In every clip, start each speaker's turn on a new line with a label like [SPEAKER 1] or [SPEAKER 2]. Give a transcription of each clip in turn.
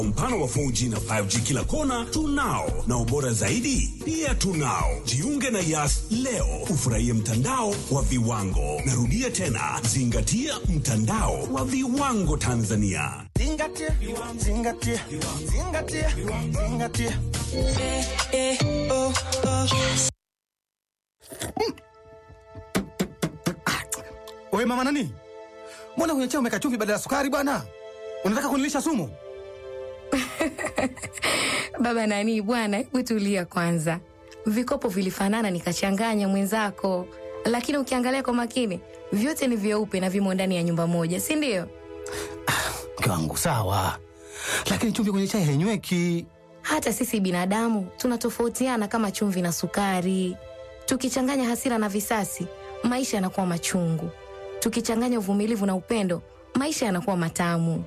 [SPEAKER 1] Mpano wa 4G na 5G kila kona tunao, na ubora zaidi pia tunao. Jiunge na Yas leo ufurahie mtandao wa viwango. Narudia tena, zingatia mtandao wa viwango Tanzania.
[SPEAKER 2] Zingatia, zingatia, zingatia, zingatia.
[SPEAKER 3] Wewe mama nani? Mbona kwenye chai umeweka chumvi badala ya sukari bwana? Unataka kunilisha sumu?
[SPEAKER 4] Baba nani bwana, hebu tulia kwanza. Vikopo vilifanana nikachanganya mwenzako, lakini ukiangalia kwa makini vyote ni vyeupe na vimo ndani ya nyumba moja, si ndio?
[SPEAKER 3] Mke wangu sawa, lakini chumvi kwenye chai hainyweki.
[SPEAKER 4] Hata sisi binadamu tunatofautiana kama chumvi na sukari. Tukichanganya hasira na visasi, maisha yanakuwa machungu. Tukichanganya uvumilivu na upendo, maisha yanakuwa matamu.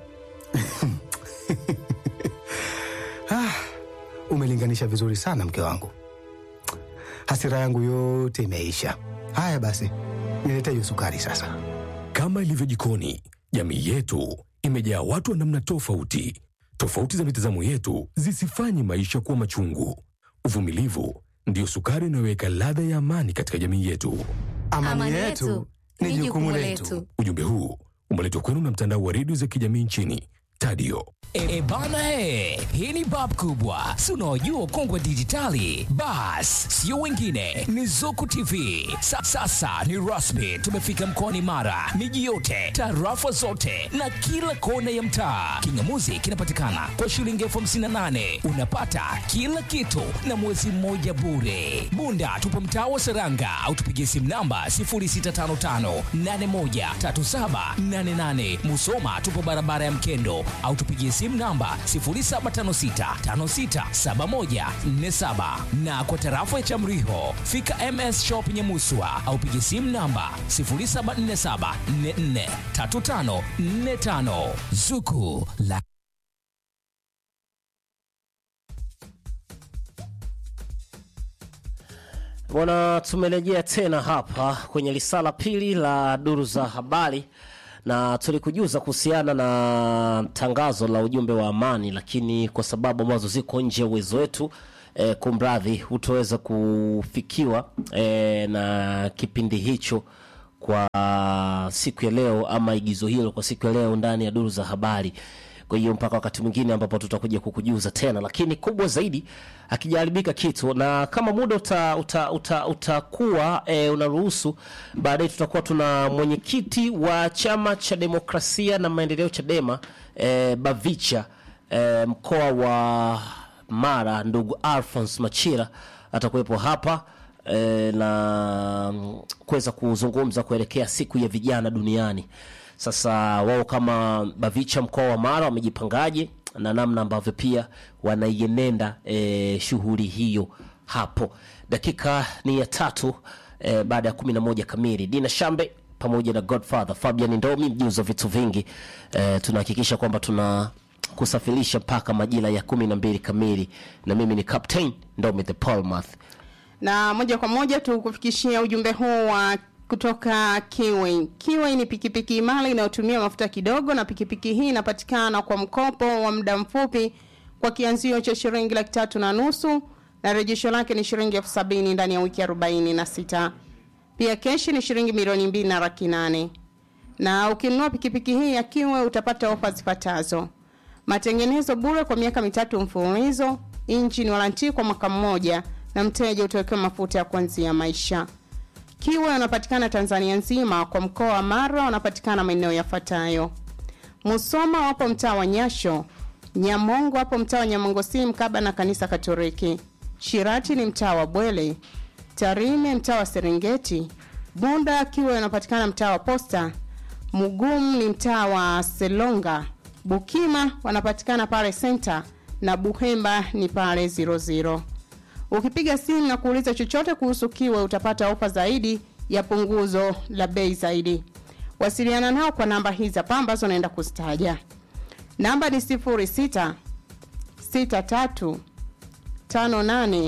[SPEAKER 3] Umelinganisha vizuri sana mke wangu, hasira yangu yote imeisha. Haya basi, nilete hiyo sukari sasa.
[SPEAKER 5] Kama ilivyo jikoni, jamii yetu imejaa watu wa namna tofauti. Tofauti za mitazamo yetu zisifanye maisha kuwa machungu. Uvumilivu ndiyo sukari inayoweka ladha ya amani katika jamii yetu.
[SPEAKER 3] Amani, yetu ni jukumu letu.
[SPEAKER 5] Ujumbe huu umeletwa kwenu na mtandao wa redio za kijamii nchini Tadio.
[SPEAKER 6] E bana he, hii ni bab kubwa, si unaojua ukongwe wa dijitali? Bas, sio wengine, ni Zuku TV. Sa, sasa ni rasmi, tumefika mkoani Mara, miji yote, tarafa zote na kila kona ya mtaa. Kingamuzi kinapatikana kwa shilingi elfu hamsini na nane unapata kila kitu na mwezi mmoja bure. Bunda tupo mtaa wa Seranga au tupigie simu namba 0655813788. Musoma tupo barabara ya Mkendo au tupigie simu namba 0756567147 na kwa tarafa ya Chamriho fika MS Shop Nyamuswa au pigie simu namba 0747443545 Zuku la
[SPEAKER 7] Bwana, tumerejea tena hapa kwenye lisala pili la duru za habari, na tulikujuza kuhusiana na tangazo la ujumbe wa amani, lakini kwa sababu ambazo ziko nje ya uwezo wetu eh, kumradhi, hutoweza kufikiwa eh, na kipindi hicho kwa siku ya leo ama igizo hilo kwa siku ya leo ndani ya duru za habari. Kwa hiyo mpaka wakati mwingine ambapo tutakuja kukujuza tena, lakini kubwa zaidi akijaribika kitu, na kama muda utakuwa uta, uta, utakuwa, e, unaruhusu, baadaye tutakuwa tuna mwenyekiti wa chama cha demokrasia na maendeleo Chadema e, Bavicha e, mkoa wa Mara, ndugu Alphonse Machira atakuwepo hapa e, na mm, kuweza kuzungumza kuelekea siku ya vijana duniani. Sasa wao kama Bavicha mkoa wa Mara wamejipangaje na namna ambavyo pia wanaienenda e, shughuli hiyo hapo. Dakika ni ya tatu e, baada ya kumi na moja kamili. Dina Shambe pamoja na Godfather Fabian Ndomi, mjuzi wa vitu vingi e, tunahakikisha kwamba tuna kusafirisha mpaka majira ya kumi na mbili kamili, na mimi ni Captain Ndomi the Palmath.
[SPEAKER 8] na moja kwa moja tukufikishia ujumbe huu wa kutoka Kiwi. Kiwi ni pikipiki imara inayotumia mafuta kidogo, na pikipiki hii inapatikana kwa mkopo wa muda mfupi kwa kianzio cha shilingi laki tatu na nusu na rejesho lake ni shilingi elfu sabini ndani ya wiki arobaini na sita. Pia keshi ni shilingi milioni mbili na laki nane na ukinunua pikipiki hii ya Kiwi utapata ofa zifuatazo: matengenezo bure kwa miaka mitatu mfululizo, injini waranti kwa mwaka mmoja, na mteja utawekewa mafuta ya kuanzia maisha. Kiwe wanapatikana Tanzania nzima, kwa mkoa wa Mara wanapatikana maeneo yafuatayo: Musoma wapo mtaa wa Nyasho, Nyamongo wapo mtaa wa Nyamongo si mkaba na kanisa Katoliki, Shirati ni mtaa wa Bwele, Tarime mtaa wa Serengeti, Bunda Kiwe wanapatikana mtaa wa Posta, Mugumu ni mtaa wa Selonga, Bukima wanapatikana pale Center na Buhemba ni pale 00. Ukipiga simu na kuuliza chochote kuhusu Kiwe utapata ofa zaidi ya punguzo la bei zaidi. Wasiliana nao kwa namba hizi hapa ambazo naenda kuzitaja. Namba ni 06 63 58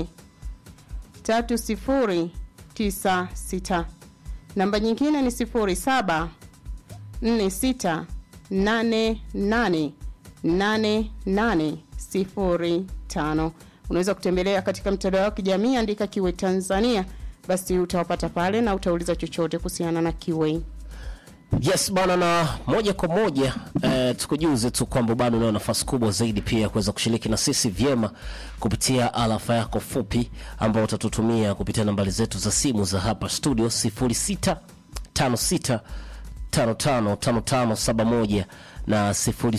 [SPEAKER 8] 3096. Namba nyingine ni 07 46 88 8805 unaweza kutembelea katika mtandao wa kijamii andika kiwe tanzania basi utawapata pale na utauliza chochote kuhusiana na kiwe
[SPEAKER 7] yes bana na moja kwa moja eh, tukujuze tu kwamba bado unayo nafasi kubwa zaidi pia ya kuweza kushiriki na sisi vyema kupitia alafa yako fupi ambao utatutumia kupitia nambari zetu za simu za hapa studio 0656 555571 na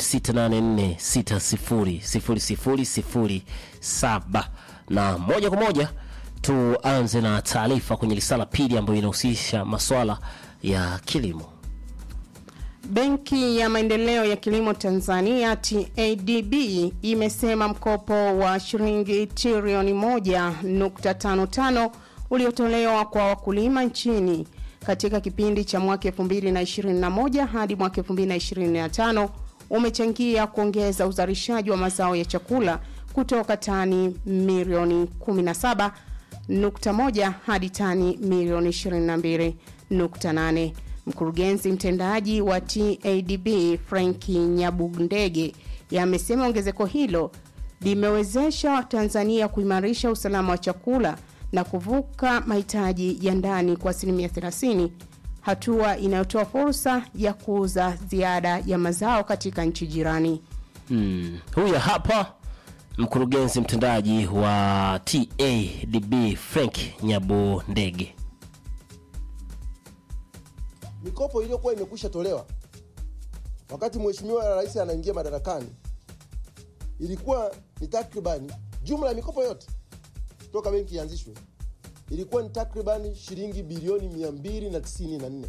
[SPEAKER 7] 0684600007 na moja kwa moja tuanze na taarifa kwenye risala pili ambayo inahusisha maswala ya kilimo
[SPEAKER 8] Benki ya Maendeleo ya Kilimo Tanzania TADB imesema mkopo wa shilingi trilioni 1.55 uliotolewa kwa wakulima nchini katika kipindi cha mwaka 2021 hadi mwaka 2025 umechangia kuongeza uzalishaji wa mazao ya chakula kutoka tani milioni 17.1 hadi tani milioni 22.8. Mkurugenzi mtendaji wa TADB Franki Nyabundege amesema ongezeko hilo limewezesha Tanzania kuimarisha usalama wa chakula na kuvuka mahitaji ya ndani kwa asilimia 30, hatua inayotoa fursa ya kuuza ziada ya mazao katika nchi jirani.
[SPEAKER 7] hmm. huyu hapa mkurugenzi mtendaji wa TADB Frank Nyabundege
[SPEAKER 9] mikopo iliyokuwa imekwisha tolewa wakati mheshimiwa rais anaingia madarakani ilikuwa ni takribani jumla ya mikopo yote toka benki ianzishwe ilikuwa ni takribani shilingi bilioni 294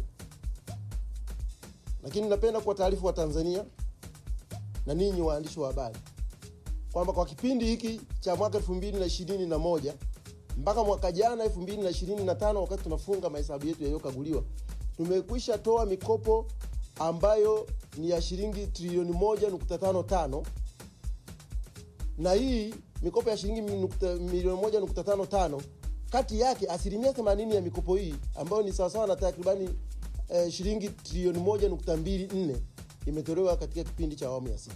[SPEAKER 9] lakini napenda kwa taarifu wa tanzania na ninyi waandishi wa habari kwamba kwa kipindi hiki cha mwaka 2021 mpaka mwaka jana 2025 wakati tunafunga mahesabu yetu yaliyokaguliwa tumekwisha toa mikopo ambayo ni ya shilingi trilioni 1.55 na hii mikopo ya shilingi nukta- milioni 1.55 kati yake asilimia 80 ya mikopo hii ambayo ni sawasawa na takribani eh, shilingi trilioni 1.24 imetolewa katika kipindi cha awamu ya sita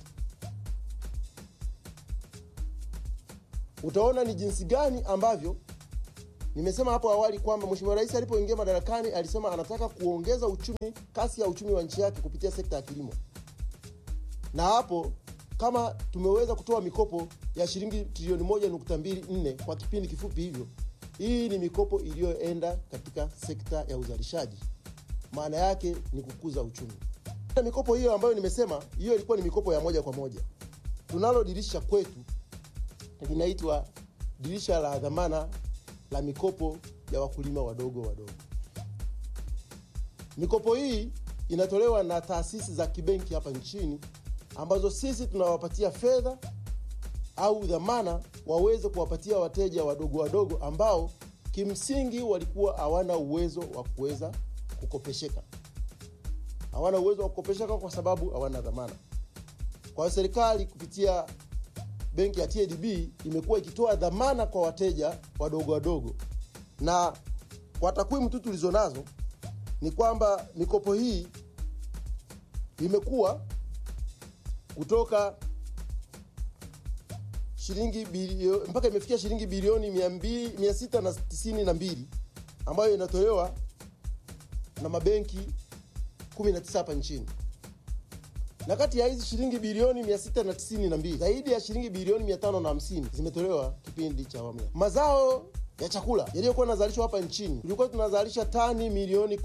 [SPEAKER 9] utaona ni jinsi gani ambavyo nimesema hapo awali kwamba mheshimiwa rais alipoingia madarakani alisema anataka kuongeza uchumi kasi ya uchumi wa nchi yake kupitia sekta ya kilimo na hapo kama tumeweza kutoa mikopo ya shilingi trilioni 1.24 kwa kipindi kifupi hivyo hii ni mikopo iliyoenda katika sekta ya uzalishaji maana yake ni kukuza uchumi na mikopo hiyo ambayo nimesema hiyo ilikuwa ni mikopo ya moja kwa moja tunalo dirisha kwetu linaitwa dirisha la dhamana la mikopo ya wakulima wadogo wadogo. Mikopo hii inatolewa na taasisi za kibenki hapa nchini ambazo sisi tunawapatia fedha au dhamana waweze kuwapatia wateja wadogo wadogo ambao kimsingi walikuwa hawana uwezo wa kuweza kukopesheka, hawana uwezo wa kukopesheka kwa sababu hawana dhamana. Kwa hiyo serikali kupitia benki ya TADB imekuwa ikitoa dhamana kwa wateja wadogo wadogo, na kwa takwimu tu tulizo nazo ni kwamba mikopo hii imekuwa kutoka shilingi bilio, mpaka imefikia shilingi bilioni 200 692 ambayo inatolewa na mabenki 19 hapa nchini na kati ya hizi shilingi bilioni 692 zaidi ya shilingi bilioni 550 zimetolewa kipindi cha awamu ya mazao ya chakula yaliyokuwa yanazalishwa hapa nchini tulikuwa tunazalisha tani milioni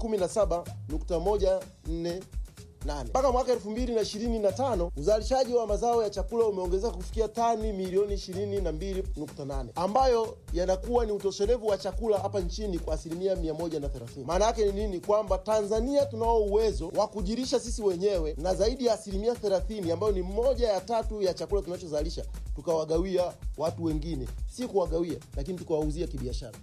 [SPEAKER 9] 17.148 mpaka mwaka 2025 uzalishaji wa mazao ya chakula umeongezeka kufikia tani milioni 22.8 ambayo yanakuwa ni utoshelevu wa chakula hapa nchini kwa asilimia 130 maana yake ni nini kwamba tanzania tunao uwezo wa kujirisha sisi wenyewe na zaidi ya asilimia 30 ambayo ni moja ya tatu ya chakula tunachozalisha tukawagawia watu wengine si kuwagawia lakini tukawauzia kibiashara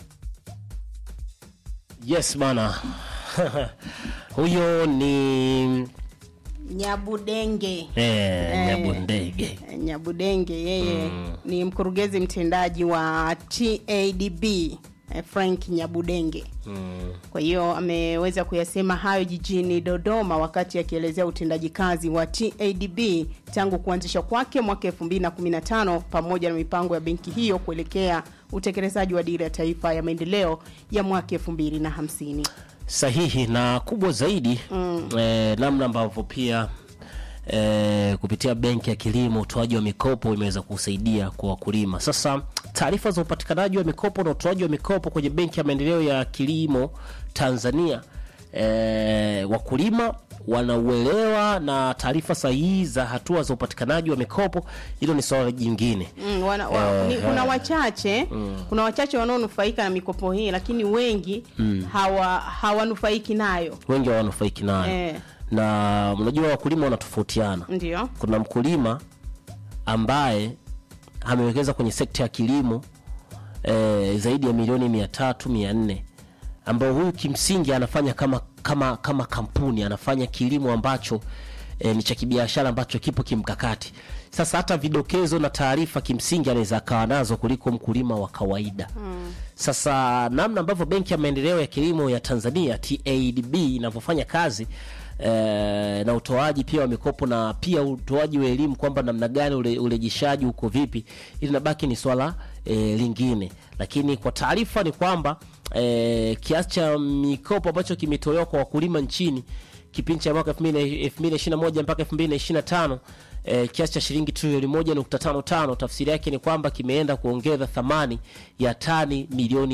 [SPEAKER 7] yes bana huyo ni
[SPEAKER 8] Nyabudenge
[SPEAKER 7] eh, Nyabundege
[SPEAKER 8] Nyabudenge yeye ni mkurugenzi mtendaji wa TADB eh, Frank Nyabudenge. Kwa hiyo ameweza kuyasema hayo jijini Dodoma wakati akielezea utendaji kazi wa TADB tangu kuanzishwa kwake mwaka 2015 pamoja na mipango ya benki hiyo kuelekea utekelezaji wa dira ya taifa ya maendeleo ya mwaka 2050.
[SPEAKER 7] sahihi na kubwa zaidi mm. eh, namna ambavyo pia eh, kupitia benki ya kilimo utoaji wa mikopo imeweza kusaidia kwa wakulima sasa taarifa za upatikanaji wa mikopo na utoaji wa mikopo kwenye benki ya maendeleo ya kilimo tanzania eh, wakulima wanauelewa na taarifa sahihi za hatua za upatikanaji wa mikopo hilo ni swala jingine
[SPEAKER 8] Mm, wana, wa, ni,
[SPEAKER 7] Eh,
[SPEAKER 8] kuna
[SPEAKER 7] eh.
[SPEAKER 8] wachache kuna wachache wanaonufaika na mikopo hii lakini wengi hawa hawanufaiki nayo
[SPEAKER 7] wengi hawanufaiki nayo
[SPEAKER 8] Eh.
[SPEAKER 7] na unajua wakulima wanatofautiana
[SPEAKER 8] ndio
[SPEAKER 7] kuna mkulima ambaye amewekeza kwenye sekta ya kilimo eh, zaidi ya milioni mia tatu mia nne ambao huyu kimsingi anafanya kama kama kama kampuni anafanya kilimo ambacho eh, ni cha kibiashara ambacho kipo kimkakati sasa hata vidokezo na taarifa kimsingi anaweza akawa nazo kuliko mkulima wa kawaida mm. sasa namna ambavyo benki ya maendeleo ya kilimo ya tanzania tadb inavyofanya kazi eh, na utoaji pia wa mikopo na pia utoaji wa elimu kwamba namna gani ule, urejeshaji uko vipi ili nabaki ni swala eh, lingine lakini kwa taarifa ni kwamba eh, kiasi cha mikopo ambacho kimetolewa kwa wakulima nchini kipindi cha mwaka 2021 mpaka 2025 eh, kiasi cha shilingi trilioni 1.55 tafsiri yake ni kwamba kimeenda kuongeza thamani ya tani milioni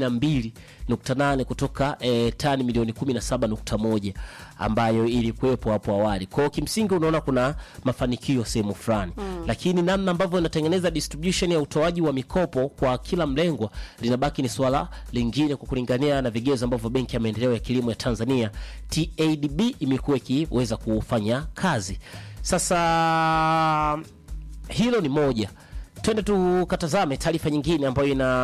[SPEAKER 7] 22.8 kutoka eh, tani milioni 17.1 ambayo ilikuwepo hapo awali kwao kimsingi unaona kuna mafanikio sehemu fulani mm. lakini namna ambavyo inatengeneza distribution ya utoaji wa mikopo kwa kila mlengwa linabaki ni swala lingine kwa kulingania na vigezo ambavyo benki ya maendeleo ya kilimo ya tanzania tadb imekuwa ikiweza kufanya kazi sasa hilo ni moja twende tukatazame taarifa nyingine ambayo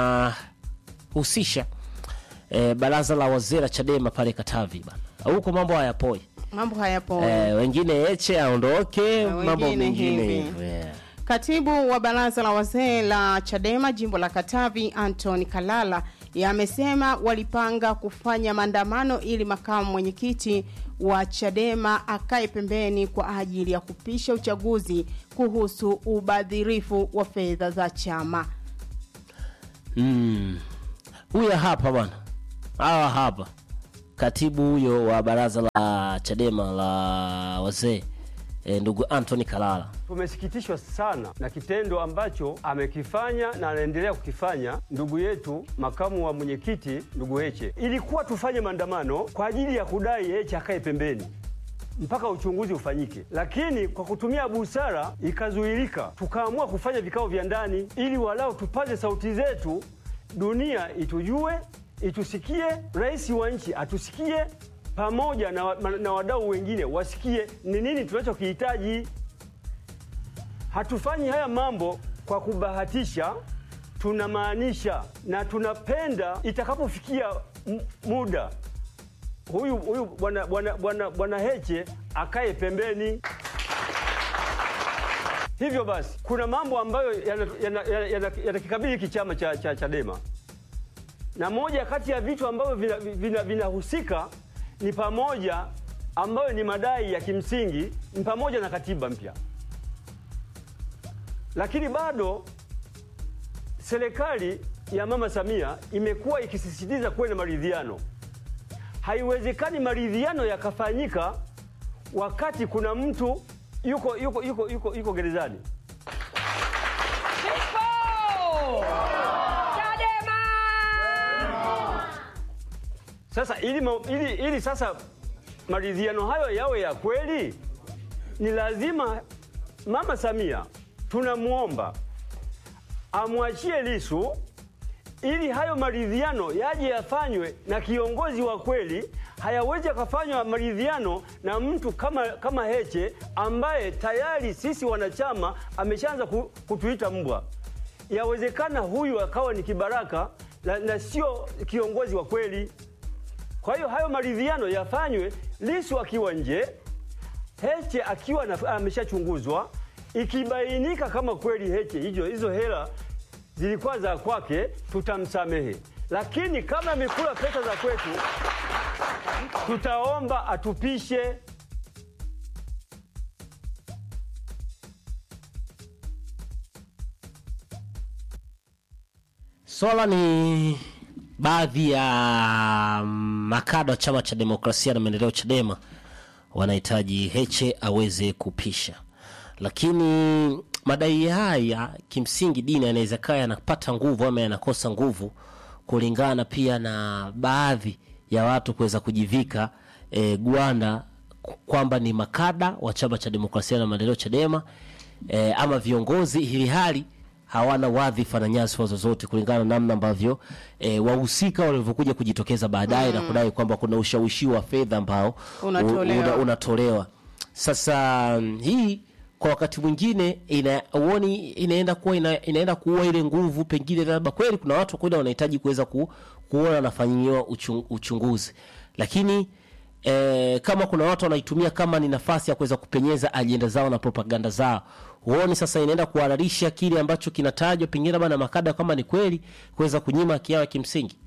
[SPEAKER 7] inahusisha eh, baraza la wazee la chadema pale katavi bana huko mambo hayapoi
[SPEAKER 8] mambo hayapo
[SPEAKER 7] eh, wengine eche aondoke
[SPEAKER 8] Na
[SPEAKER 7] mambo
[SPEAKER 8] wengine
[SPEAKER 7] mengine
[SPEAKER 8] hivi.
[SPEAKER 7] hivyo yeah.
[SPEAKER 8] Katibu wa baraza la wazee la Chadema jimbo la Katavi, Anton Kalala, yamesema walipanga kufanya maandamano ili makamu mwenyekiti wa Chadema akae pembeni kwa ajili ya kupisha uchaguzi kuhusu ubadhirifu wa fedha za chama.
[SPEAKER 7] Mm. huyo hapa bwana hawa hapa katibu huyo wa baraza la chadema la wazee e, ndugu antony kalala
[SPEAKER 10] Tumesikitishwa sana na kitendo ambacho amekifanya na anaendelea kukifanya ndugu yetu makamu wa mwenyekiti ndugu Heche. Ilikuwa tufanye maandamano kwa ajili ya kudai Heche akae pembeni mpaka uchunguzi ufanyike, lakini kwa kutumia busara ikazuilika, tukaamua kufanya vikao vya ndani ili walau tupaze sauti zetu, dunia itujue, itusikie, rais wa nchi atusikie, pamoja na, wa- na wadau wengine wasikie ni nini tunachokihitaji. Hatufanyi haya mambo kwa kubahatisha, tunamaanisha na tunapenda itakapofikia m- muda huyu huyu bwana bwana bwana bwana Heche akae pembeni. Hivyo basi, kuna mambo ambayo yanakikabili yana, yana, yana, yanakikabili hiki chama cha, cha Chadema, na moja kati ya vitu ambavyo vinahusika vina, vinahusika ni pamoja ambayo ni madai ya kimsingi ni pamoja na katiba mpya, lakini bado serikali ya Mama Samia imekuwa ikisisitiza kuwe na maridhiano. Haiwezekani maridhiano yakafanyika wakati kuna mtu yuko yuko yuko yuko, yuko gerezani. Sasa ili, ma- ili, ili sasa maridhiano hayo yawe ya kweli, ni lazima Mama Samia tunamwomba amwachie Lisu ili hayo maridhiano yaje yafanywe na kiongozi wa kweli. Hayawezi yakafanywa maridhiano na mtu kama, kama Heche ambaye tayari sisi wanachama ameshaanza ku- kutuita mbwa. Yawezekana huyu akawa ni kibaraka na, na sio kiongozi wa kweli. Kwa hiyo hayo maridhiano yafanywe Lisu akiwa nje, Heche akiwa na- ameshachunguzwa. Ikibainika kama kweli Heche hizo hizo hela zilikuwa za kwake, tutamsamehe, lakini kama amekula pesa za kwetu, tutaomba atupishe.
[SPEAKER 7] Swala ni baadhi ya makada wa chama cha demokrasia na maendeleo Chadema wanahitaji Heche aweze kupisha, lakini madai haya kimsingi dini anaweza kaa yanapata nguvu ama yanakosa nguvu kulingana pia na baadhi ya watu kuweza kujivika e, gwanda ku- kwamba ni makada wa chama cha demokrasia na maendeleo Chadema e, ama viongozi ili hali hawana wadhifa na nyadhifa zozote kulingana na namna ambavyo e, wahusika walivyokuja kujitokeza baadaye na kudai kwamba kuna ushawishi wa fedha ambao
[SPEAKER 8] Unatolewa.
[SPEAKER 7] una- unatolewa. Sasa mm, hii kwa wakati mwingine ina uoni inaenda kuwa ina, inaenda kuua ile nguvu, pengine labda kweli kuna watu kweli wanahitaji kuweza ku, kuona wanafanyiwa uchung, uchunguzi, lakini eh, kama kuna watu wanaitumia kama ni nafasi ya kuweza kupenyeza ajenda zao na propaganda zao, huoni sasa inaenda kuhalalisha kile ambacho kinatajwa pengine labda na makada kama ni kweli kuweza kunyima haki yao ya kimsingi.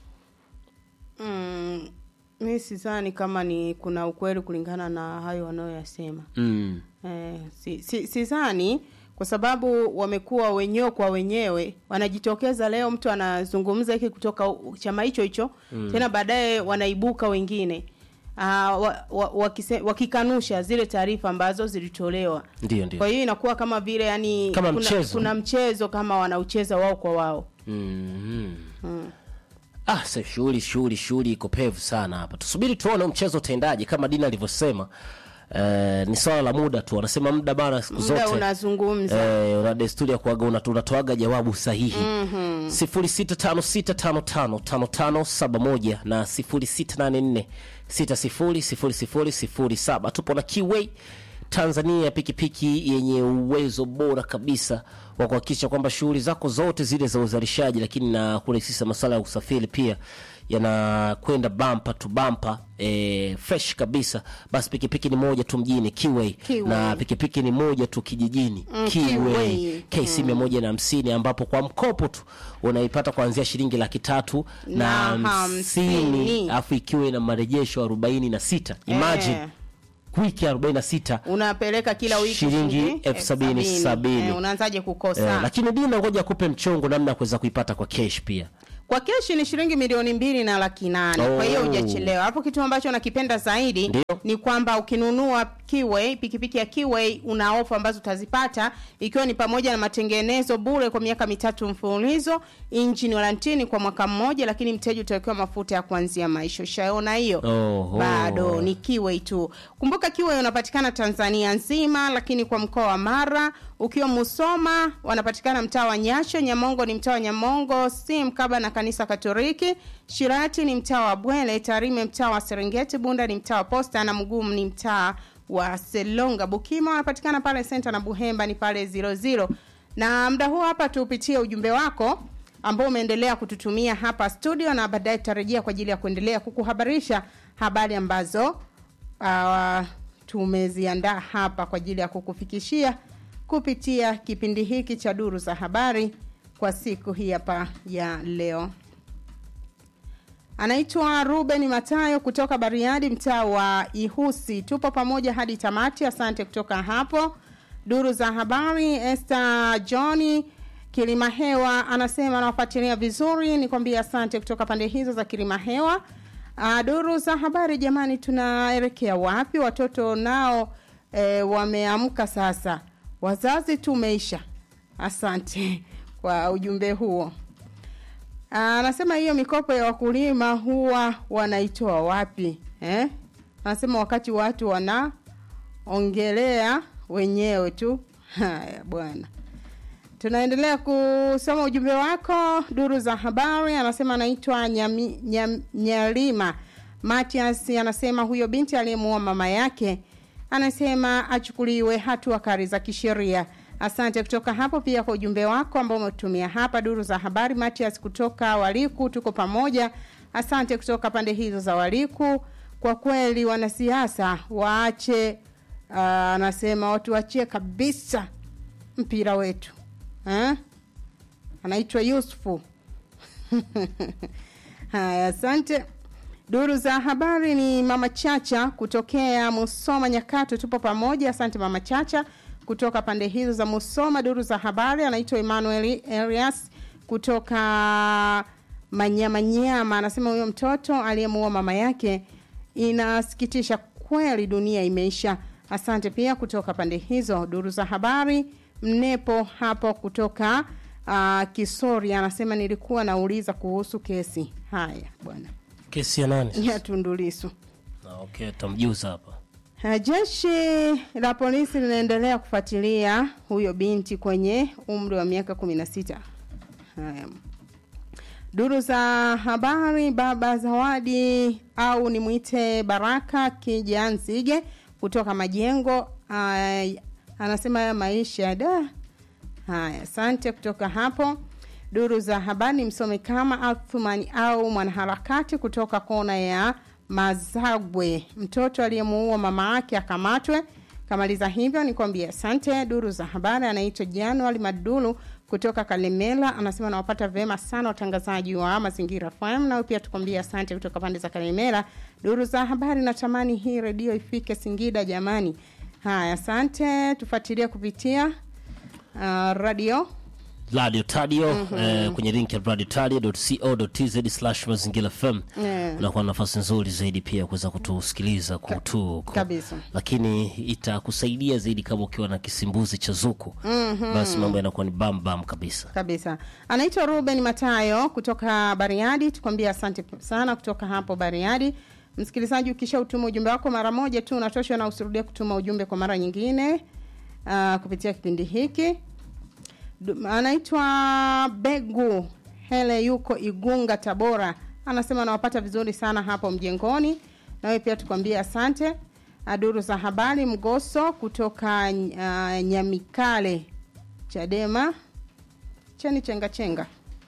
[SPEAKER 8] mm, mi sidhani kama ni kuna ukweli kulingana na hayo wanayoyasema
[SPEAKER 7] Mm.
[SPEAKER 8] eh, si, si, sidhani kwa sababu wamekuwa wenyewe kwa wenyewe wanajitokeza leo mtu anazungumza hiki kutoka u- chama hicho hicho mm. tena baadaye wanaibuka wengine uh, wa, wa, wakise, wakikanusha zile taarifa ambazo zilitolewa
[SPEAKER 7] Ndio, ndio.
[SPEAKER 8] kwa hiyo inakuwa kama vile yani
[SPEAKER 7] Kama
[SPEAKER 8] kuna,
[SPEAKER 7] mchezo.
[SPEAKER 8] kuna mchezo kama wanaucheza wao kwa wao
[SPEAKER 7] Mm.
[SPEAKER 8] mm.
[SPEAKER 7] Ah, sasa shughuli shughuli shughuli iko pevu sana hapa. Tusubiri tuone mchezo utaendaje kama Dina alivyosema. Eh, ni swala la muda tu. Wanasema muda bana siku
[SPEAKER 8] muda
[SPEAKER 7] zote.
[SPEAKER 8] unazungumza
[SPEAKER 7] Eh, una desturi ya kuaga una- unatoaga jawabu sahihi.
[SPEAKER 8] Mhm.
[SPEAKER 7] 0656555571 na 0684600007. Tupo na Kiway Tanzania, pikipiki yenye uwezo bora kabisa wa kuhakikisha kwamba shughuli zako zote zile za uzalishaji, lakini na kurahisisha masuala ya usafiri pia yanakwenda bampa tu bampa e, fresh kabisa. Basi pikipiki ni moja tu mjini Kiway,
[SPEAKER 8] Kiway.
[SPEAKER 7] na pikipiki ni moja tu kijijini
[SPEAKER 8] Mm,
[SPEAKER 7] Kiway
[SPEAKER 8] Kiway.
[SPEAKER 7] KC mia moja na hamsini ambapo kwa mkopo tu unaipata kuanzia shilingi laki tatu na
[SPEAKER 8] Na
[SPEAKER 7] hamsini
[SPEAKER 8] hamsini.
[SPEAKER 7] alafu ikiwa ina marejesho arobaini na sita imagine
[SPEAKER 8] Eh.
[SPEAKER 7] wiki arobaini na sita
[SPEAKER 8] unapeleka kila wiki
[SPEAKER 7] Shilingi elfu sabini, sabini.
[SPEAKER 8] Eh, unaanzaje kukosa
[SPEAKER 7] eh, lakini dina ngoja kupe mchongo namna ya kuweza kuipata kwa cash pia
[SPEAKER 8] kwa keshi ni shilingi milioni mbili na laki nane kwa hiyo
[SPEAKER 7] Oh.
[SPEAKER 8] hujachelewa hapo kitu ambacho nakipenda zaidi
[SPEAKER 7] Ndio.
[SPEAKER 8] ni kwamba ukinunua Kiway pikipiki ya Kiway una ofa ambazo utazipata ikiwa ni pamoja na matengenezo bure kwa miaka mitatu mfululizo injini warantini kwa mwaka mmoja lakini mteja utawekewa mafuta ya kuanzia maisha ushaona hiyo
[SPEAKER 7] Oho.
[SPEAKER 8] bado ni Kiway tu kumbuka Kiway unapatikana Tanzania nzima lakini kwa mkoa wa Mara ukiwa Musoma wanapatikana mtaa wa Nyasho Nyamongo ni mtaa wa Nyamongo si mkaba na kanisa Katoliki Shirati ni mtaa wa Bwele Tarime mtaa wa Serengeti Bunda ni mtaa wa Posta na Mgumu ni mtaa wa Selonga Bukima wanapatikana pale Center na Buhemba ni pale 00 na muda huu hapa tuupitie ujumbe wako ambao umeendelea kututumia hapa studio na baadaye tutarejea kwa ajili ya kuendelea kukuhabarisha habari ambazo uh, tumeziandaa hapa kwa ajili ya kukufikishia kupitia kipindi hiki cha duru za habari kwa siku hii hapa ya leo anaitwa ruben matayo kutoka bariadi mtaa wa ihusi tupo pamoja hadi tamati asante kutoka hapo duru za habari este johni kilima hewa anasema anawafuatilia vizuri nikwambie asante kutoka pande hizo za kilima hewa Uh, duru za habari jamani tunaelekea wapi watoto nao e, wameamka sasa wazazi tumeisha asante kwa ujumbe huo anasema hiyo mikopo ya wakulima huwa wanaitoa wapi eh? anasema wakati watu wanaongelea wenyewe tu haya bwana tunaendelea kusoma ujumbe wako duru za habari anasema anaitwa Nyami- Nyam- nyalima matias anasema huyo binti aliyemuua mama yake anasema achukuliwe hatua kali za kisheria asante kutoka hapo pia kwa ujumbe wako ambao umetumia hapa duru za habari matias kutoka waliku tuko pamoja asante kutoka pande hizo za waliku kwa kweli wanasiasa waache uh, anasema watu wachie kabisa mpira wetu eh? anaitwa yusufu Haya, asante. Duru za habari ni Mama Chacha kutokea Musoma Nyakato, tupo pamoja. Asante Mama Chacha kutoka pande hizo za Musoma. Duru za habari anaitwa Emmanuel Elias kutoka Manyamanyama, anasema huyo mtoto aliyemuua mama yake, inasikitisha kweli, dunia imeisha. Asante pia kutoka pande hizo. Duru za habari Mnepo hapo kutoka uh, Kisori anasema nilikuwa nauliza kuhusu kesi. Haya bwana,
[SPEAKER 7] kesi ya nani
[SPEAKER 8] ya Tundu Lissu.
[SPEAKER 7] Ah, okay tamjuza hapa
[SPEAKER 8] Uh, Jeshi la polisi linaendelea kufuatilia huyo binti kwenye umri wa miaka 16. Haya. Duru za habari baba Zawadi au nimwite Baraka Kijanzige kutoka Majengo uh, anasema ya maisha da. Haya, asante kutoka hapo. Duru za habari msome kama Athumani au mwanaharakati kutoka kona ya Mazagwe, mtoto aliyemuua mama yake akamatwe. Kamaliza hivyo nikwambia asante. Duru za habari anaitwa Januari Madulu kutoka Kalemela, anasema nawapata vema sana watangazaji wa Mazingira FM, nao pia tukwambia asante kutoka pande za Kalemela. Duru za habari, natamani hii redio ifike Singida jamani. Haya, asante, tufuatilie kupitia uh, radio
[SPEAKER 7] radio tadio
[SPEAKER 8] Mhm.
[SPEAKER 7] eh, kwenye link ya radio tadio.co.tz slash mazingira fm
[SPEAKER 8] Yeah.
[SPEAKER 7] unakuwa na nafasi nzuri zaidi pia kuweza kutusikiliza kutu
[SPEAKER 8] kabisa.
[SPEAKER 7] lakini itakusaidia zaidi kama ukiwa na kisimbuzi cha zuku
[SPEAKER 8] Mhm.
[SPEAKER 7] basi mambo yanakuwa ni bam bam kabisa
[SPEAKER 8] kabisa anaitwa ruben matayo kutoka bariadi tukwambia asante sana kutoka hapo bariadi msikilizaji ukisha utuma ujumbe wako mara moja tu unatoshwa na usirudie kutuma ujumbe kwa mara nyingine uh, kupitia kipindi hiki Du- anaitwa begu hele yuko igunga tabora anasema anawapata vizuri sana hapo mjengoni nawe pia tukwambie asante Ah, duru za habari mgoso kutoka uh, nyamikale chadema cheni chenga chenga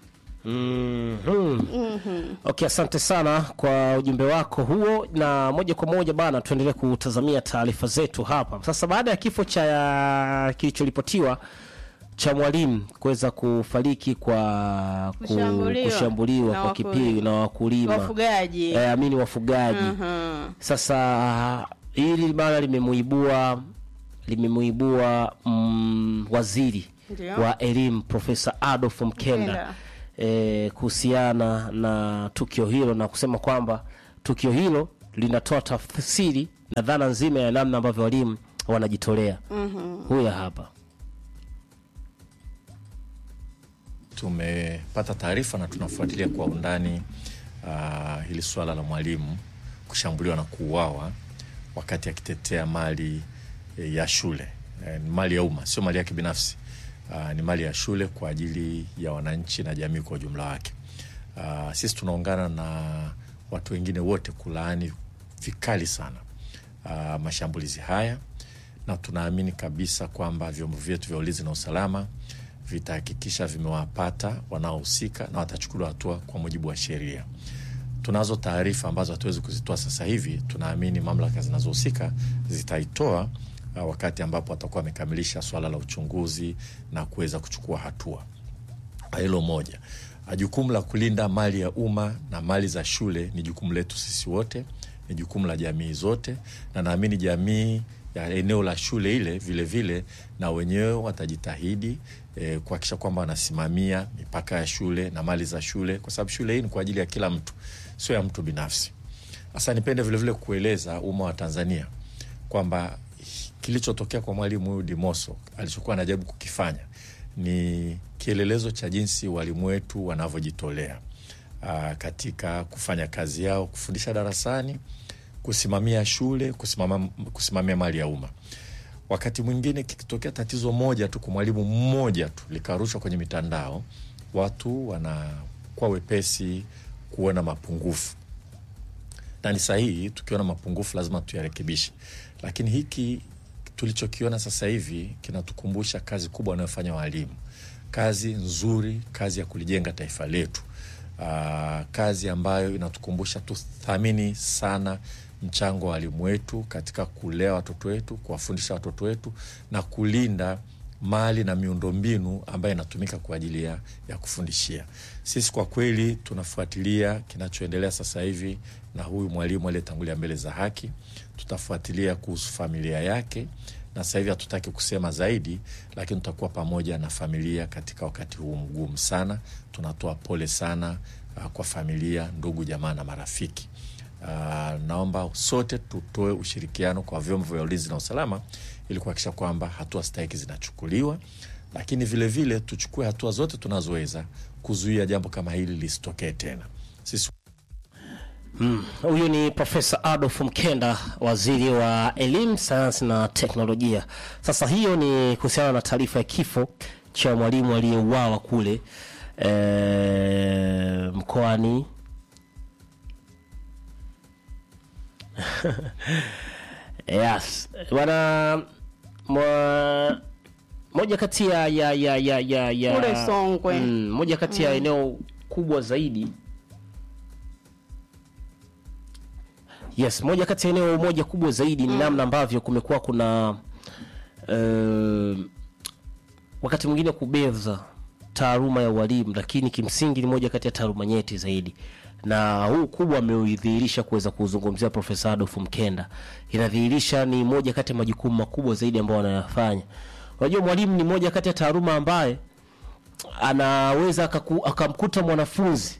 [SPEAKER 7] Mhm.
[SPEAKER 8] Mhm.
[SPEAKER 7] okay asante sana kwa ujumbe wako huo na moja kwa moja bana tuendelee kutazamia taarifa zetu hapa sasa baada ya kifo cha kilichoripotiwa cha mwalimu kuweza kufariki kwa ku-
[SPEAKER 8] Kushambuliwa.
[SPEAKER 7] kushambuliwa
[SPEAKER 8] Na
[SPEAKER 7] kwa
[SPEAKER 8] wakulima.
[SPEAKER 7] kipindi na wakulima
[SPEAKER 8] Wafugaji.
[SPEAKER 7] eh, amini wafugaji
[SPEAKER 8] Mhm.
[SPEAKER 7] sasa hili bana limemuibua limemuibua mm, waziri
[SPEAKER 8] Ndio.
[SPEAKER 7] wa elimu profesa adolf mkenda
[SPEAKER 8] Mkenda.
[SPEAKER 7] eh, kuhusiana na tukio hilo na kusema kwamba tukio hilo linatoa tafsiri na dhana nzima ya namna ambavyo walimu wanajitolea
[SPEAKER 8] Mhm.
[SPEAKER 7] huya hapa
[SPEAKER 11] tumepata taarifa na tunafuatilia kwa undani uh, hili suala la mwalimu kushambuliwa na kuuawa wakati akitetea mali eh, ya shule eh, ni mali ya umma sio mali yake binafsi uh, ni mali ya shule kwa ajili ya wananchi na jamii kwa ujumla wake uh, sisi tunaungana na watu wengine wote kulaani vikali sana uh, mashambulizi haya na tunaamini kabisa kwamba vyombo vyetu vya ulinzi na usalama vitahakikisha vimewapata wanaohusika na watachukuliwa hatua kwa mujibu wa sheria. Tunazo taarifa ambazo hatuwezi kuzitoa sasa hivi. Tunaamini mamlaka zinazohusika zitaitoa uh, wakati ambapo watakuwa wamekamilisha swala la uchunguzi na kuweza kuchukua hatua. Hilo moja. Uh, Jukumu la kulinda mali ya umma na mali za shule ni jukumu letu sisi wote, ni jukumu la jamii zote, na naamini jamii ya eneo la shule ile vile vile na wenyewe watajitahidi eh, kuhakikisha kwamba wanasimamia mipaka ya shule na mali za shule, kwa sababu shule hii ni kwa ajili ya kila mtu, sio ya mtu binafsi. Sasa nipende vilevile kueleza umma wa Tanzania kwamba kilichotokea kwa mwalimu huyu Dimoso alichokuwa anajaribu kukifanya ni kielelezo cha jinsi walimu wetu wanavyojitolea aa, katika kufanya kazi yao, kufundisha darasani, kusimamia shule, kusimama, kusimamia mali ya umma. Wakati mwingine kikitokea tatizo moja tu kwa mwalimu mmoja tu likarushwa kwenye mitandao, watu wanakuwa wepesi kuona mapungufu na ni sahihi. Tukiona mapungufu lazima tuyarekebishe, lakini hiki tulichokiona sasa hivi kinatukumbusha kazi kubwa wanayofanya walimu, kazi nzuri, kazi ya kulijenga taifa letu. Aa, kazi ambayo inatukumbusha tuthamini sana mchango wa walimu wetu katika kulea watoto wetu, kuwafundisha watoto wetu na kulinda mali na miundombinu ambayo inatumika kwa ajili ya, ya kufundishia. Sisi kwa kweli tunafuatilia kinachoendelea sasa hivi na huyu mwalimu aliyetangulia mbele za haki, tutafuatilia kuhusu familia yake na sasa hivi hatutaki kusema zaidi, lakini tutakuwa pamoja na familia katika wakati huu mgumu sana. Tunatoa pole sana uh, kwa familia, ndugu, jamaa na marafiki. Uh, naomba sote tutoe ushirikiano kwa vyombo vya ulinzi na usalama ili kuhakikisha kwamba hatua stahiki zinachukuliwa, lakini vilevile vile, tuchukue hatua zote tunazoweza kuzuia jambo kama hili lisitokee tena. Sisi
[SPEAKER 7] Mm, huyu ni Profesa Adolf Mkenda, waziri wa elimu, sayansi na teknolojia. Sasa hiyo ni kuhusiana na taarifa ya kifo cha mwalimu aliyeuawa kule e, mkoani yes bwana mwa moja kati ya ya ya ya ya, ya
[SPEAKER 8] Kule Songwe.
[SPEAKER 7] mm, moja kati ya
[SPEAKER 8] Mm.
[SPEAKER 7] eneo kubwa zaidi yes moja kati ya eneo moja kubwa zaidi ni namna ambavyo kumekuwa kuna uh, wakati mwingine kubeza taaluma ya ualimu lakini kimsingi ni moja kati ya taaluma nyeti zaidi na huu kubwa ameudhihirisha kuweza kuzungumzia profesa adolf mkenda inadhihirisha ni moja kati ya majukumu makubwa zaidi ambayo anayafanya unajua mwalimu ni moja kati ya taaluma ambaye anaweza akaku- akamkuta mwanafunzi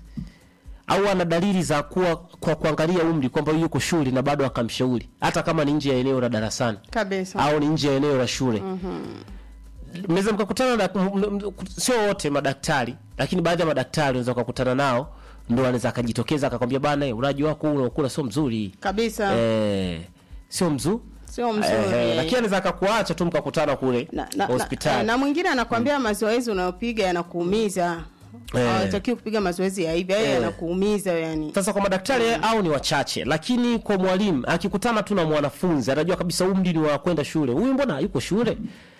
[SPEAKER 7] au ana dalili za kuwa kwa kuangalia umri kwamba yuko shule na bado akamshauri hata kama ni nje ya eneo la darasani
[SPEAKER 8] kabisa
[SPEAKER 7] au ni nje ya eneo la shule
[SPEAKER 8] Mhm.
[SPEAKER 7] mnaweza mkakutana na m- m- m- sio wote madaktari lakini baadhi ya madaktari unaweza ukakutana nao ndo anaweza akajitokeza akakwambia bana eh, ulaji wako huu unaokula sio mzuri
[SPEAKER 8] kabisa
[SPEAKER 7] eh, sio mzuri
[SPEAKER 8] sio mzuri
[SPEAKER 7] eh, lakini anaweza akakuacha tu mkakutana kule
[SPEAKER 8] na, na,
[SPEAKER 7] hospitali
[SPEAKER 8] na mwingine anakwambia mazoezi unayopiga yanakuumiza
[SPEAKER 7] Eh.
[SPEAKER 8] hawatakiwi kupiga mazoezi ya hivi hayo
[SPEAKER 7] Eh.
[SPEAKER 8] yanakuumiza yani
[SPEAKER 7] sasa kwa madaktari au ni wachache lakini kwa mwalimu akikutana tu na mwanafunzi anajua kabisa umri ni wa kwenda shule huyu mbona yuko shule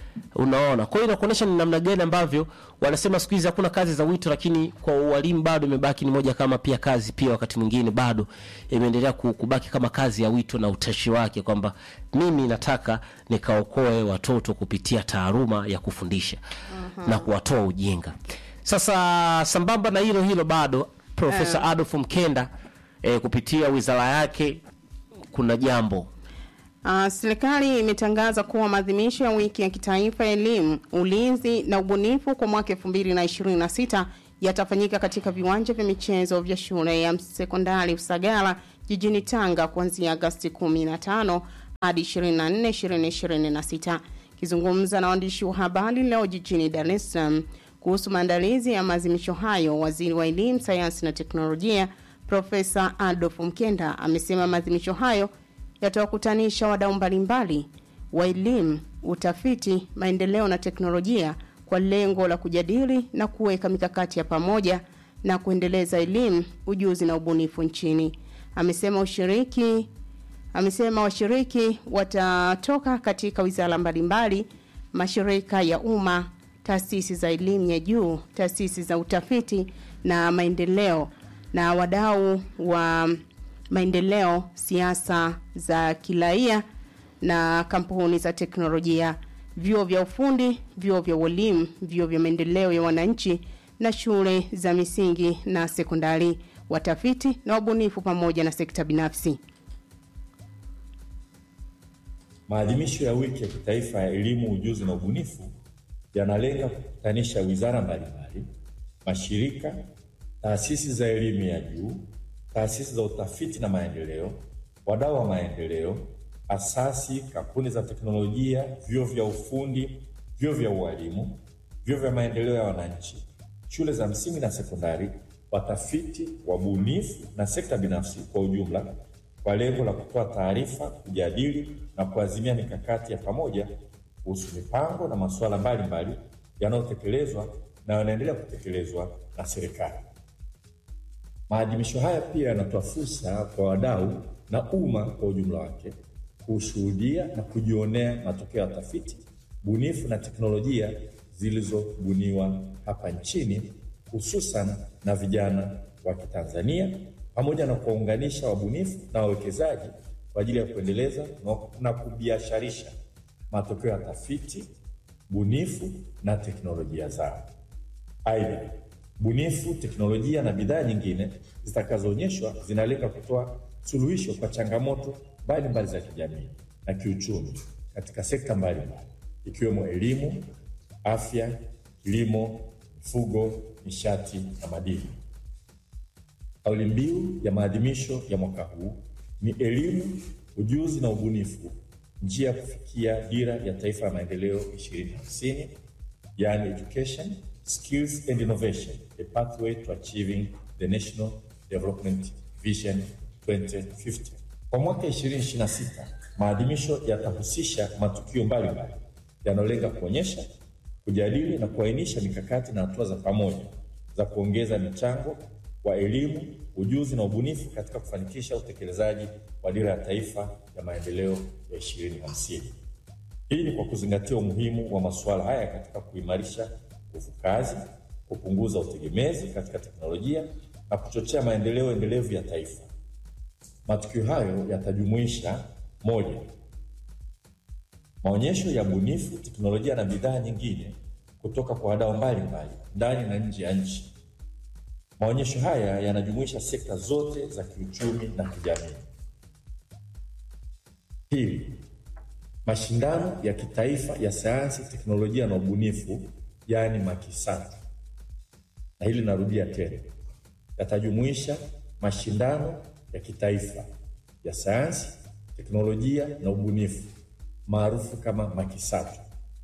[SPEAKER 7] unaona kwa hiyo inakuonyesha ni namna gani ambavyo wanasema siku hizi hakuna kazi za wito lakini kwa ualimu bado imebaki ni moja kama pia kazi pia wakati mwingine bado imeendelea ku- kubaki kama kazi ya wito na utashi wake kwamba mimi nataka nikaokoe watoto kupitia taaluma ya kufundisha na kuwatoa ujinga sasa sambamba na hilo hilo bado profesa
[SPEAKER 8] Eh.
[SPEAKER 7] adolf mkenda eh, kupitia wizara yake kuna jambo
[SPEAKER 8] Uh, serikali imetangaza kuwa maadhimisho ya wiki ya kitaifa ya elimu, ulinzi na ubunifu kwa mwaka 2026 yatafanyika katika viwanja vya michezo vya shule ya sekondari Usagara jijini Tanga kuanzia Agosti 15 hadi 24 2026. Kizungumza na waandishi wa habari leo jijini Dar es Salaam kuhusu maandalizi ya maadhimisho hayo, waziri wa elimu, sayansi na teknolojia Profesa Adolf Mkenda amesema maadhimisho hayo yatawakutanisha wadau mbalimbali wa elimu, utafiti, maendeleo na teknolojia kwa lengo la kujadili na kuweka mikakati ya pamoja na kuendeleza elimu, ujuzi na ubunifu nchini. Amesema ushiriki amesema washiriki watatoka katika wizara mbalimbali, mashirika ya umma, taasisi za elimu ya juu, taasisi za utafiti na maendeleo na wadau wa maendeleo, siasa za kiraia na kampuni za teknolojia, vyuo vya ufundi, vyuo vya ualimu, vyuo vya maendeleo ya wananchi na shule za misingi na sekondari, watafiti na wabunifu pamoja na sekta binafsi.
[SPEAKER 12] Maadhimisho ya wiki ya kitaifa ya elimu, ujuzi na ubunifu yanalenga kukutanisha wizara mbalimbali, mashirika, taasisi za elimu ya juu, taasisi za utafiti na maendeleo, wadau wa maendeleo, asasi, kampuni za teknolojia, vyuo vya ufundi, vyuo vya ualimu, vyuo vya maendeleo ya wananchi, shule za msingi na sekondari, watafiti, wabunifu na sekta binafsi kwa ujumla kwa lengo la kutoa taarifa, kujadili na kuazimia mikakati ya pamoja kuhusu mipango na masuala mbalimbali yanayotekelezwa na yanaendelea kutekelezwa na serikali. Maadhimisho haya pia yanatoa fursa kwa wadau na umma kwa ujumla wake kushuhudia na kujionea matokeo ya tafiti bunifu na teknolojia zilizobuniwa hapa nchini hususan na vijana wa Kitanzania pamoja na kuwaunganisha wabunifu na wawekezaji kwa ajili ya kuendeleza na- na kubiasharisha matokeo ya tafiti, bunifu na teknolojia zao. Aidha, bunifu, teknolojia na bidhaa nyingine zitakazoonyeshwa zinalenga kutoa suluhisho kwa changamoto mbalimbali za kijamii na kiuchumi katika sekta mbalimbali ikiwemo elimu, afya, kilimo, mifugo, nishati na madini. Kauli mbiu ya maadhimisho ya mwaka huu ni elimu, ujuzi na ubunifu, njia ya kufikia dira ya taifa ya maendeleo 2050, yani education, skills and innovation, a pathway to achieving the national development vision 2050. Kwa mwaka 2026 maadhimisho yatahusisha matukio mbalimbali yanayolenga kuonyesha, kujadili na kuainisha mikakati na hatua za pamoja za kuongeza michango wa elimu, ujuzi na ubunifu katika kufanikisha utekelezaji wa dira ya taifa ya maendeleo ya 2050. Hii ni kwa kuzingatia umuhimu wa masuala haya katika kuimarisha nguvu kazi, kupunguza utegemezi katika teknolojia na kuchochea maendeleo endelevu ya taifa. Matukio hayo yatajumuisha: moja, maonyesho ya bunifu, teknolojia na bidhaa nyingine kutoka kwa wadau mbalimbali ndani na nje ya nchi. Maonyesho haya yanajumuisha sekta zote za kiuchumi na kijamii. Pili, mashindano ya kitaifa ya sayansi, teknolojia na ubunifu, yaani MAKISATU, na hili narudia tena, yatajumuisha mashindano ya kitaifa ya sayansi, teknolojia na ubunifu maarufu kama MAKISATU.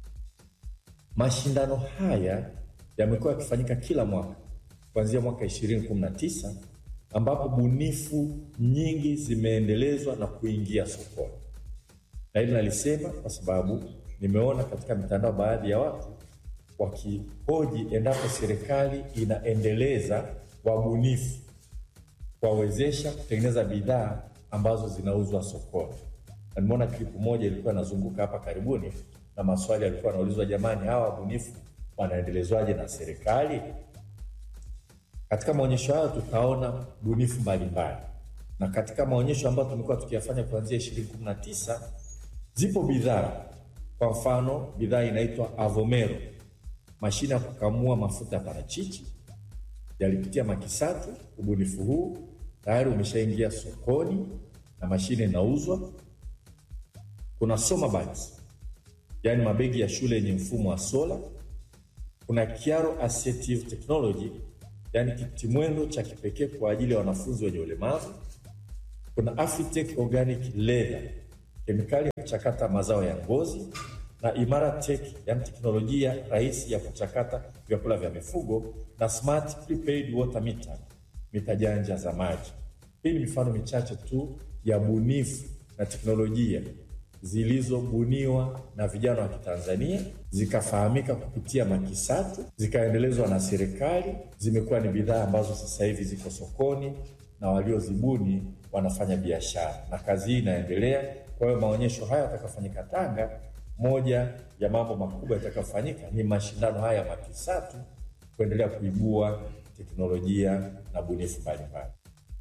[SPEAKER 12] Mashindano haya yamekuwa yakifanyika kila mwaka kuanzia mwaka 2019 ambapo bunifu nyingi zimeendelezwa na kuingia sokoni. Na hili nalisema kwa sababu nimeona katika mitandao baadhi ya watu wakihoji endapo serikali inaendeleza wabunifu kuwawezesha kutengeneza bidhaa ambazo zinauzwa sokoni. Na nimeona klipu moja ilikuwa inazunguka hapa karibuni, na maswali yalikuwa yanaulizwa, jamani, hawa wabunifu wanaendelezwaje na serikali? Katika maonyesho hayo tutaona bunifu mbalimbali, na katika maonyesho ambayo tumekuwa tukiyafanya kuanzia 2019 zipo bidhaa. Kwa mfano, bidhaa inaitwa Avomero, mashine ya kukamua mafuta ya parachichi, yalipitia MAKISATU. Ubunifu huu tayari umeshaingia sokoni na mashine inauzwa. Kuna Soma Bags, yaani mabegi ya shule yenye mfumo wa sola. Kuna Kiaro Assistive Technology, yaani kitimwendo cha kipekee kwa ajili ya wanafunzi wenye ulemavu. Kuna Afitech Organic Leather, kemikali ya kuchakata mazao ya ngozi, na Imara Tech, yaani teknolojia rahisi ya kuchakata vyakula vya mifugo, na Smart Prepaid Water Meter, mita janja za maji. Hii ni mifano michache tu ya bunifu na teknolojia zilizobuniwa na vijana wa Kitanzania zikafahamika kupitia MAKISATU zikaendelezwa na serikali. Zimekuwa ni bidhaa ambazo sasa hivi ziko sokoni na waliozibuni wanafanya biashara, na kazi hii inaendelea. Kwa hiyo maonyesho haya yatakayofanyika Tanga, moja ya mambo makubwa yatakayofanyika ni mashindano haya ya MAKISATU kuendelea kuibua teknolojia na bunifu mbalimbali.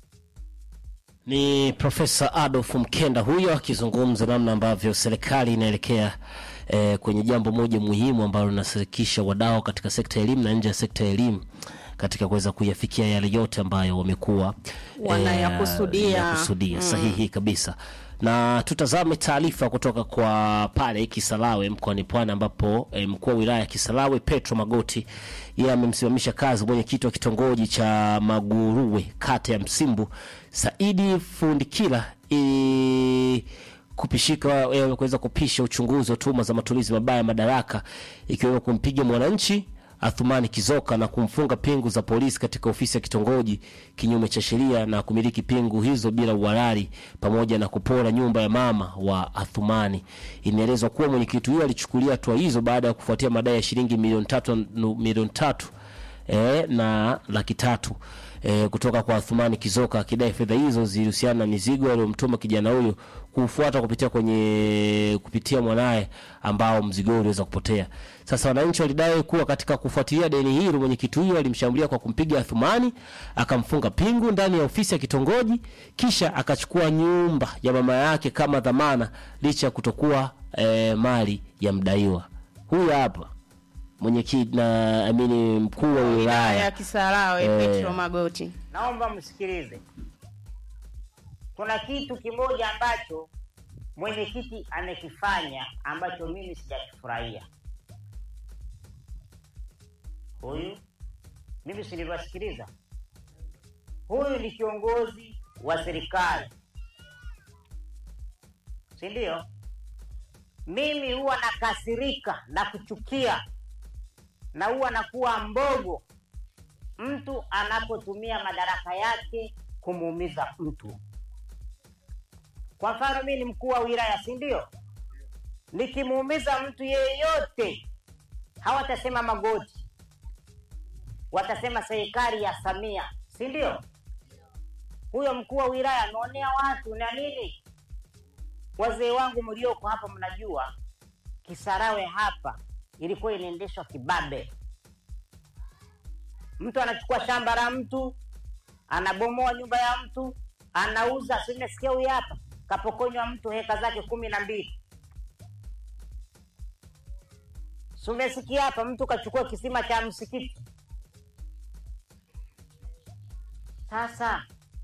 [SPEAKER 7] Ni Profesa Adolf Mkenda huyo akizungumza namna ambavyo serikali inaelekea eh, kwenye jambo moja muhimu ambalo linashirikisha wadau katika sekta ya elimu na nje ya sekta ya elimu katika kuweza kuyafikia yale yote ambayo wamekuwa
[SPEAKER 8] Wanayakusudia.
[SPEAKER 7] yakusudia.
[SPEAKER 8] Mm.
[SPEAKER 7] Sahihi kabisa. Na tutazame taarifa kutoka kwa pale Kisarawe mkoani Pwani ambapo eh, mkuu wa wilaya ya Kisarawe Petro Magoti yeye amemsimamisha kazi mwenyekiti wa kitongoji cha Maguruwe kata ya Msimbu Saidi Fundikila ili kupishika eh, kuweza kupisha uchunguzi wa tuhuma za matumizi mabaya ya madaraka ikiwemo kumpiga mwananchi Athumani Kizoka na kumfunga pingu za polisi katika ofisi ya kitongoji kinyume cha sheria na kumiliki pingu hizo bila uhalali pamoja na kupora nyumba ya mama wa Athumani. Inaelezwa kuwa mwenyekiti huyo alichukulia hatua hizo baada ya kufuatia madai ya shilingi milioni tatu, nu- milioni tatu e, na laki tatu e, kutoka kwa Athumani Kizoka akidai fedha hizo zilihusiana na mizigo aliyomtuma kijana huyo kufuata kupitia kwenye kupitia mwanaye ambao mzigo huo uliweza kupotea. Sasa wananchi walidai kuwa katika kufuatilia deni hilo mwenyekiti huyo alimshambulia kwa kumpiga Athumani, akamfunga pingu ndani ya ofisi ya kitongoji, kisha akachukua nyumba ya mama yake kama dhamana licha ya kutokuwa e, mali ya mdaiwa. huyu hapa mwenyekiti na amini mkuu wa
[SPEAKER 8] wilaya ya
[SPEAKER 7] wilaya
[SPEAKER 8] Kisarawe
[SPEAKER 7] Eh.
[SPEAKER 8] Petro Magoti.
[SPEAKER 13] naomba msikilize. Kuna kitu kimoja ambacho mwenyekiti amekifanya ambacho mimi sijakifurahia. Huyu mimi si niliwasikiliza, huyu ni kiongozi wa serikali, si ndio? Mimi huwa nakasirika na kuchukia na huwa nakuwa mbogo mtu anapotumia madaraka yake kumuumiza mtu. Kwa mfano, mimi ni mkuu wa wilaya, si ndio? Nikimuumiza mtu yeyote, hawatasema Magoti, watasema serikali ya Samia, si ndio? Huyo mkuu wa wilaya ameonea watu na nini. Wazee wangu mlioko hapa, mnajua Kisarawe hapa ilikuwa inaendeshwa kibabe mtu anachukua shamba la mtu anabomoa nyumba ya mtu anauza simesikia huyu hapa kapokonywa mtu heka zake kumi na mbili sumesikia hapa mtu kachukua kisima cha msikiti sasa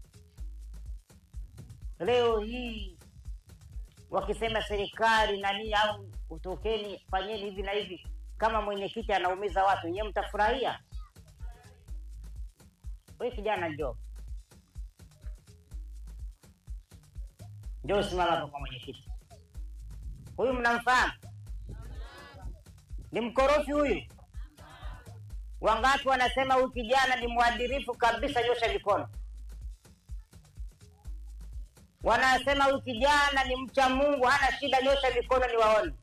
[SPEAKER 13] leo hii wakisema serikali nani au utokeni fanyeni hivi na hivi kama mwenyekiti anaumiza watu nyewe mtafurahia we kijana njoo njoo usimama hapa kwa mwenyekiti huyu mnamfahamu ni mkorofi huyu wangapi wanasema huyu kijana ni mwadirifu kabisa nyosha mikono wanasema huyu kijana ni mcha mungu hana shida nyosha mikono ni waone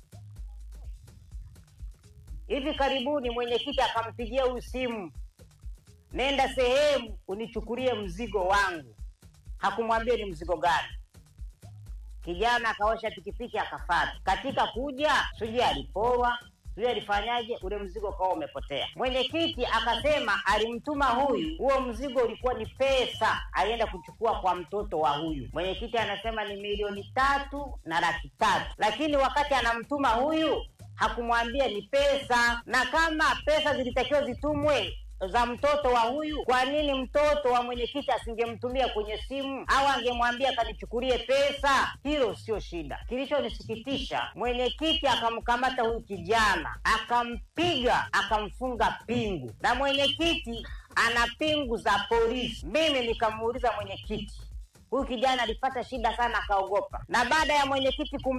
[SPEAKER 13] hivi karibuni mwenyekiti akampigia huyu simu nenda sehemu unichukulie mzigo wangu hakumwambia ni mzigo gani kijana akaosha pikipiki akafata katika kuja sijui aliporwa sijui alifanyaje ule mzigo ukawa umepotea mwenyekiti akasema alimtuma huyu huo mzigo ulikuwa ni pesa alienda kuchukua kwa mtoto wa huyu mwenyekiti anasema ni milioni tatu na laki tatu lakini wakati anamtuma huyu hakumwambia ni pesa na kama pesa zilitakiwa zitumwe za mtoto wa huyu kwa nini mtoto wa mwenyekiti asingemtumia kwenye simu au angemwambia kanichukulie pesa hilo sio shida kilichonisikitisha mwenyekiti akamkamata huyu kijana akampiga akamfunga pingu na mwenyekiti ana pingu za polisi mimi nikamuuliza mwenyekiti huyu kijana alipata shida sana akaogopa na baada ya mwenyekiti kum